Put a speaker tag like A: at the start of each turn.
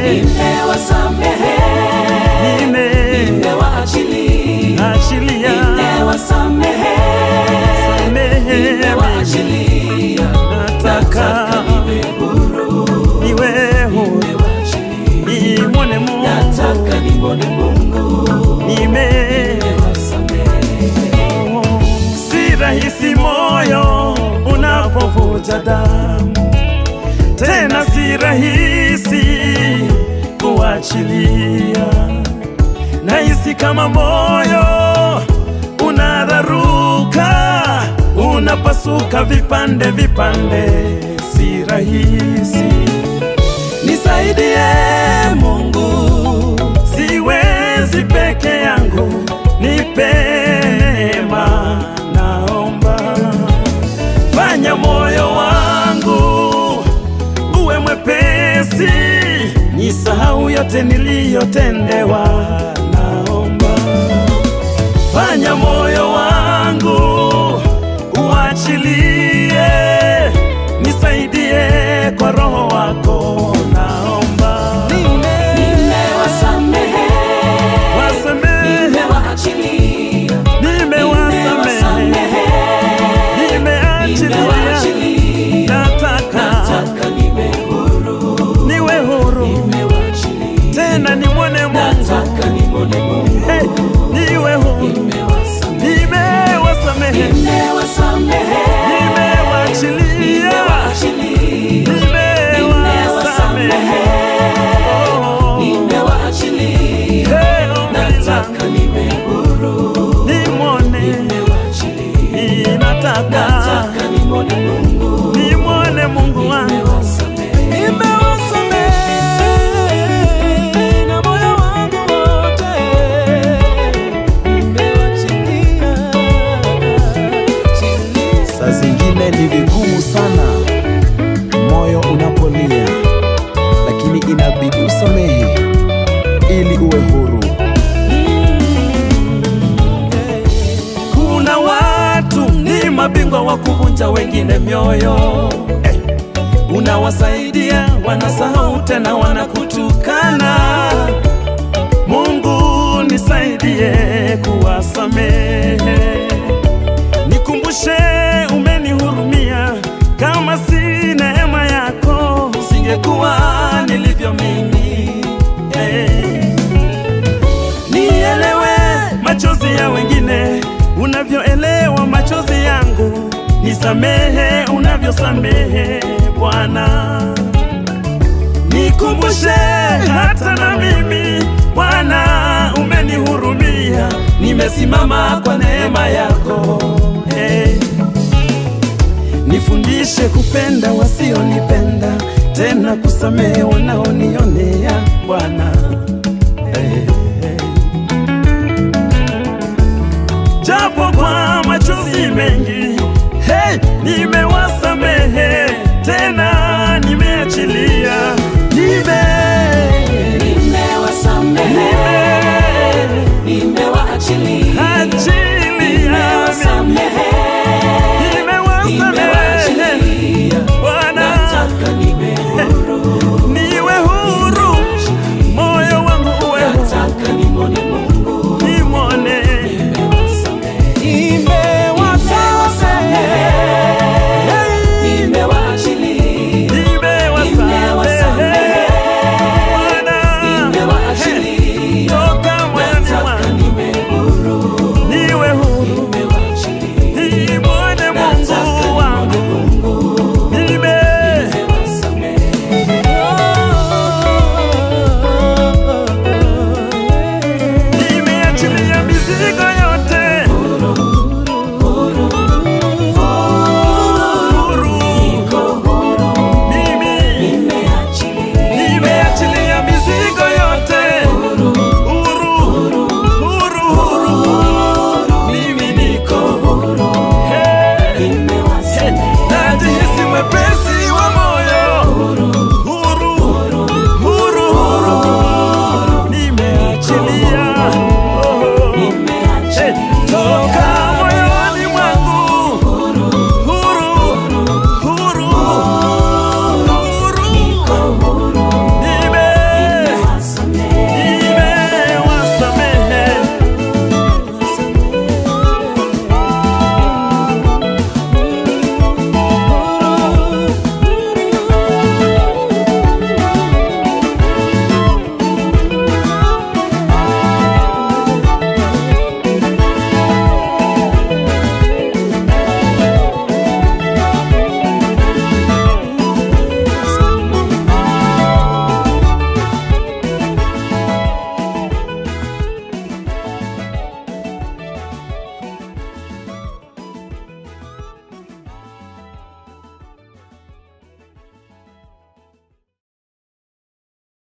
A: nimewasamehe,
B: nime
A: nimewaachilia,
B: achilia
A: nimewasamehe,
B: samehe
A: nimewaachilia,
B: nataka
A: niwe huru,
B: niwe huru
A: nimewaachilia,
B: nimwone Mungu
A: nataka nimwone Mungu,
B: nime
A: nimewasamehe.
B: si rahisi moyo unapovuja damu, tena si rahisi kuachilia. Nahisi kama moyo unararuka, unapasuka vipande vipande, si rahisi. Nisaidie Mungu, siwezi peke yangu, nipe neema, naomba fanya moyo wangu uwe mwepesi, nisahau yote niliyotendewa, naomba fanya moyo wangu uachilie, nisaidie kwa roho wako, naomba
A: Nimewasamehe,
B: wasamehe,
A: nimewaachilia,
B: nimewasamehe, nimeachilia,
A: nimewaachilia,
B: nataka
A: nataka niwe huru,
B: niwe huru
A: nimewaachilia,
B: tena nimwone Mungu,
A: nataka nimwone Mungu,
B: hey, niwe huru,
A: nimewasamehe,
B: nimewasamehe,
A: nimewasamehe,
B: nimewaachilia,
A: nimewaachilia,
B: nimewasamehe, oh,
A: nimewaachilia,
B: hey, ombi langu
A: nataka niwe huru,
B: nimwone,
A: nimewaachilia,
B: nataka
A: nataka nimwone Mungu,
B: nimwone Mungu wangu
A: nimewasamehe.
B: Nimewasamehe na moyo wangu wote, nimewachilia.
C: Saa zingine ni vigumu sana moyo unapolia, lakini inabidi usamehe ili uwe huru.
B: Kuna watu ni mabingwa wa kuvunja wengine mioyo eh. Unawasaidia wanasahau tena wanakutukana. Mungu nisaidie kuwasamehe, nikumbushe umenihurumia, kama si neema yako singekuwa nilivyo mimi eh. Nielewe machozi ya wengine unavyoelewa machozi yangu, nisamehe unavyosamehe Bwana. Nikumbushe hata na mimi Bwana, umenihurumia, nimesimama kwa neema yako hey. Nifundishe kupenda wasionipenda, tena kusamehe wanaoni